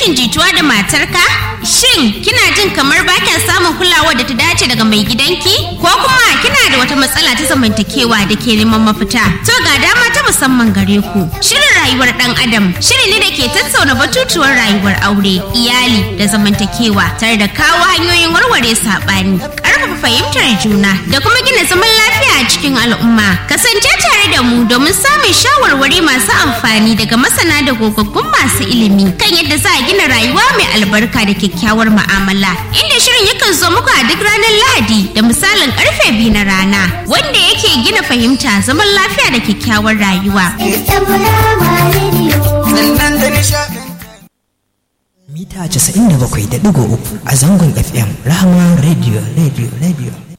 rashin jituwa da matarka? Shin kina jin kamar ba kya samun kulawa da ta dace daga mai gidanki? Ko kuma kina da wata matsala ta zamantakewa da ke neman mafita? To ga dama ta musamman gare ku. Shirin rayuwar ɗan adam shiri ne da ke tattauna batutuwar rayuwar aure, iyali da zamantakewa tare da kawo hanyoyin warware saɓani, ƙarfafa fahimtar juna da kuma gina zaman lafiya a cikin al'umma. Kasance tare da mu domin samun shawarwari masu amfani daga masana da gogaggun masu ilimi kan yadda za a gina rayuwa mai albarka da kyakkyawar mu'amala. Inda shirin yakan zo muku a duk ranar Lahadi da misalin karfe biyu na rana wanda yake gina fahimta zaman lafiya da kyakkyawar rayuwa. Mita 97.3 a zangon FM Rahama Radio Radio Radio.